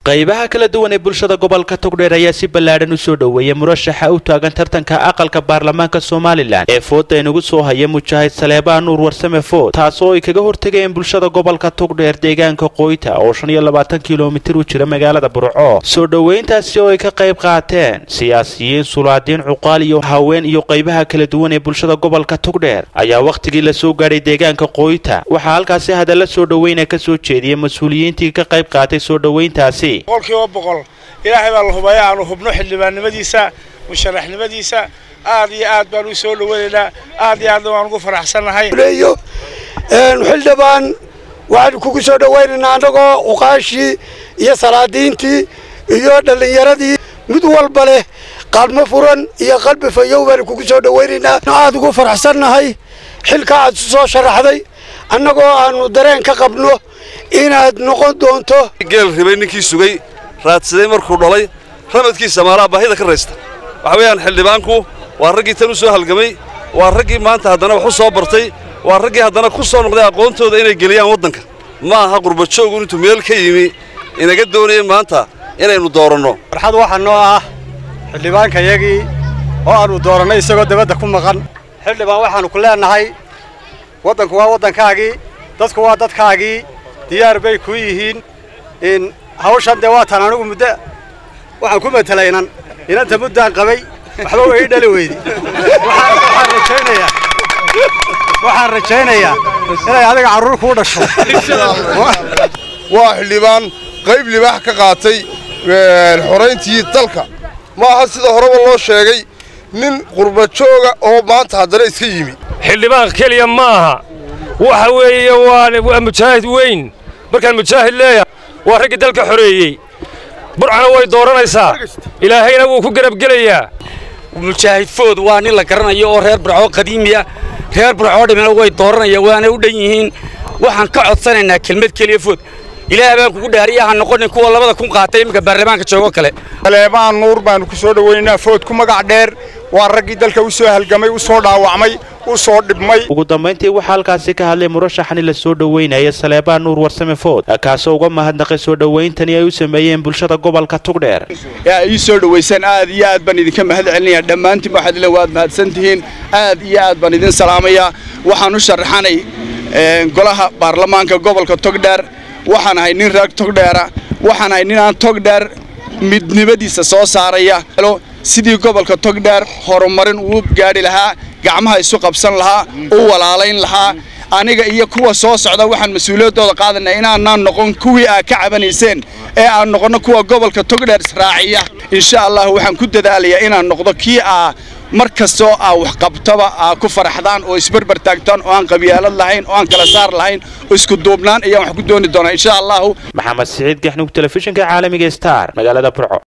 qaybaha kala duwan ee bulshada gobolka togdheer ayaa si ballaadhan u soo dhoweeyay murashaxa u taagan tartanka aqalka baarlamaanka somalilan ee fooda inagu soo haya mujaahid saleebaa nuur warsame food taasoo ay kaga hortegayeen bulshada gobolka togdheer deegaanka qoyta oo shan iyo labaatan kilomitir u jira magaalada burco soo dhoweyntaasi oo ay ka qayb qaateen siyaasiyiin sulaadiin cuqaal iyo haween iyo qaybaha kala duwan ee bulshada gobolka togdheer ayaa wakhtigii la soo gaadhay deegaanka qoyta waxaa halkaasi hadalla soo dhoweyna ka soo jeediyay mas-uuliyiintii ka qayb qaatay soo dhoweyntaasi boqolkiiba boqol ilaahay baa la hubaya aanu hubno xildhibaannimadiisa musharaxnimadiisa aad iyo aad baan u soo dhaweynaynaa aad iyo aadna waan ugu faraxsannahay xildhibaan waxaanu kugu soo dhawaynaynaa annagoo uqaashii iyo salaadiintii iyo dhallinyaradii mid walba leh qaadmo furan iyo qalbi fayow baanu kugu soo dhawaynaynaa aad ugu faraxsannahay xilka aad isu soo sharaxday annagoo aanu dareen ka qabno inaad noqon doonto geel ribay ninkii sugay raadsaday markuu dhalay ramadkiisa maalaa baahida ka raysta waxa weeyaan xildhibaanku waa raggii tan u soo halgamay waa raggii maanta haddana wax u soo bartay waa raggii haddana ku soo noqday aqoontooda inay geliyaan waddanka ma aha qurbajoogu intuu meel ka yimi inaga doonaya maanta inaynu dooranno farxad waxaa noo ah xildhibaankayagii oo aannu doorannay isagoo dabadda ku maqan xildhibaan waxaannu ku leennahay waddanku waa waddankaagii dadku waa dadkaagii diyaar bay kuu yihiin in hawshan dee waataan anigu muddo waxaan ku matelay inan inanta muddaan qabay waxba way ii dhali weydi waxaan rajaynayaa waxaan rajaynayaa inay adiga carruur kuu dhasho waa xildhibaan qayb libaax ka qaatay xorayntii dalka ma aha sida horeba loo sheegay nin qurbajooga oo maanta haddana iska yimi xildhibaan keliya ma aha waxa weeye waa mujaahid weyn markaan mujaahid leeyahay waa raggii dalka xoreeyey burcana way dooranaysaa ilaahayna wuu ku garabgelayaa mujaahid food waa nin la garanayo oo reer burcoo qadiimiya reer burcoo dhimina way dooranaya waana u dhan yihiin waxaan ka codsanaynaa kelmad keliya food ilaah baan kugu dhaariya ha noqonin kuwa labada kun qaatay iminka baarlamaanka joogo kale saleebaan nuur baanu ku soo dhawaynaynaa food ku magac dheer waa raggii dalka u soo halgamay u soo dhaawacmay u soo dhibmay ugu dambayntii waxaa halkaasi ka hadlay murashaxani la soo dhoweynaya saleebaan nuur warsame food kaasoo uga mahadnaqay soo dhowayntani ay u sameeyeen bulshada gobolka tugdheer ee ay ii soo dhowaysaan aad iyo aad baan idinka mahad celinayaa dhammaantiin waxaad le waad mahadsan tihiin aad iyo aad baan idin salaamayaa waxaan u sharaxanay golaha baarlamaanka gobolka togdheer waxaan ahay nin reer togdheera waxaan ahay nin aan togdheer midnimadiisa soo saaraya sidii gobolka togdheer horumarin uu gaadhi lahaa gacmaha isu qabsan lahaa u walaalayn lahaa aniga iyo kuwa soo socda waxaan mas-uuliyaddooda qaadanaa inaanaan noqon kuwii aad ka cabanayseen ee aan noqonno kuwa gobolka togdheer israaciya insha allah waxaan ku dadaalayaa inaan noqdo kii aa mar kastoo aa waxqabtaba aa ku faraxdaan oo isberber taagtaan oo aan qabyaalad lahayn oo aan kala saar lahayn oo isku duubnaan ayaan wax ku dooni doonaa insha allahu maxamed siciid gaxnug telefishinka caalamiga star magaalada burco